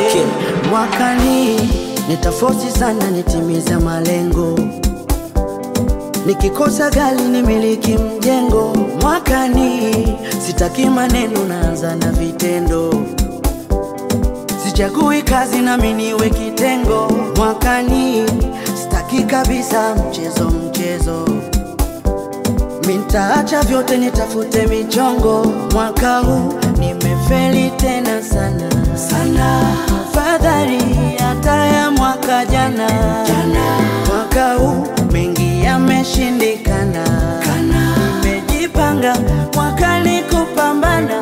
Okay. Mwakani nitafosi sana nitimize malengo, nikikosa gari nimiliki mjengo. Mwakani sitaki maneno, naanza na vitendo, sichagui kazi nami niwe kitengo. Mwakani sitaki kabisa mchezo mchezo, mintaacha vyote nitafute michongo. Mwaka huu nimefeli tena sana sana, fadhali hata ya mwaka jana jana. Mwaka huu mengi yameshindikana kana, nimejipanga mwakani kupambana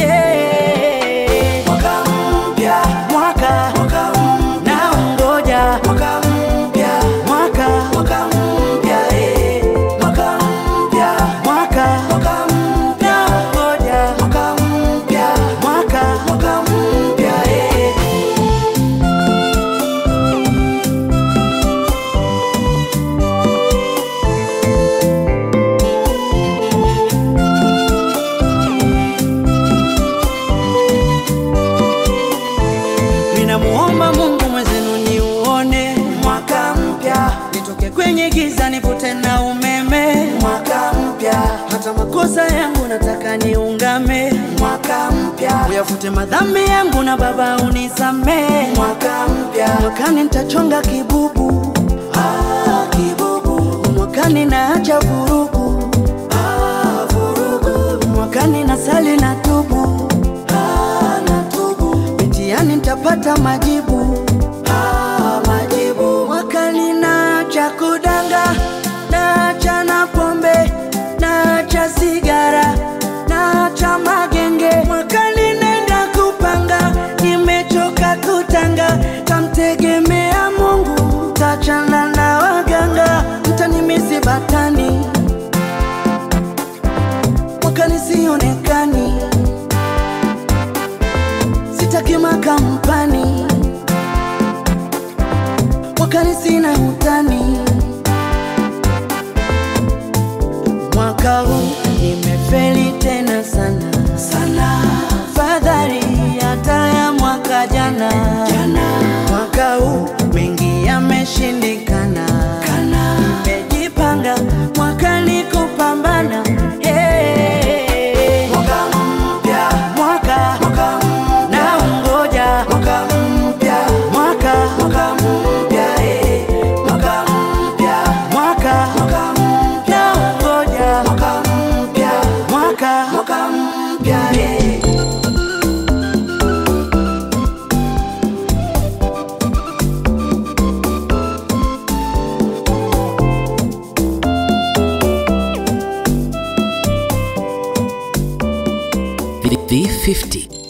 hey. Mwaka mpya mwaka mwaka naungoja mwaka mpya mwaka mwaka mpya eh. mwaka mpya mwaka mwaka mpya naungoja mwaka mpya mwaka mwaka mpya eh. Ninamuomba Mungu mwezenu niuone mwaka mpya, nitoke kwenye giza nivute na umeme mwaka mpya, hata makosa yangu nataka niungame mwaka mpya, uyafute madhambi yangu na Baba unisamee mwaka mpya, mwakani nitachonga kibubu ah, kibubu, mwakani naacha vurugu ah, vurugu, mwakani nasali na tubu ah, natubu mitiani nitapata majibu ah, majibu mwakani naacha kudanga naacha na pombe naacha sigara naacha magenge mwakani nenda kupanga nimechoka kutanga tamtegemea Mungu tachana na waganga mtanimisi batani mwakani sionekani sitaki makampani mwakani sina utani mwaka huu nimefeli tena sana sana fadhali hata ya mwaka jana jana mwaka huu mengi yameshindikana kana nimejipanga mwakani kupambana hey. mwaka mpya mwaka mwaka naungoja mwaka mpya mwaka mwaka mpya eh. mwaka mpya mwaka mwaka mpya naungoja mwaka mpya mwaka mwaka mpya eh. V50